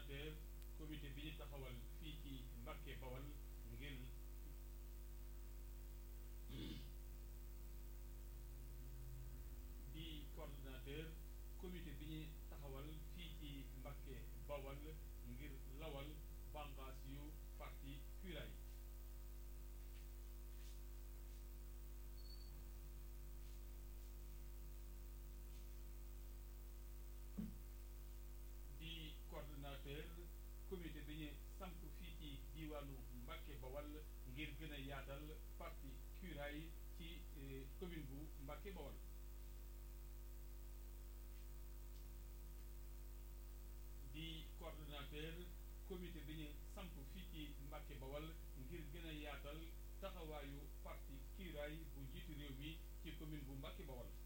coordonnateur comité bi ñu taxawal fii ci Mbàkke Bawal ngir di coordonnateur comité bi ñu taxawal fii ci Mbàkke Bawal ngir lawal bànqaas yu parti Curay di coordonnateur comité bi ñu samp fii ci diwaanu Mbàkke Bawal ngir gën a yaatal parti Curay ci commune bu Mbàkke Bawal di coordonnateur comité bi ñu samp fii ci Mbàkke Bawal ngir gën a yaatal taxawaayu parti Curay bu njiitu réew mi ci commune bu Mbàkke Bawal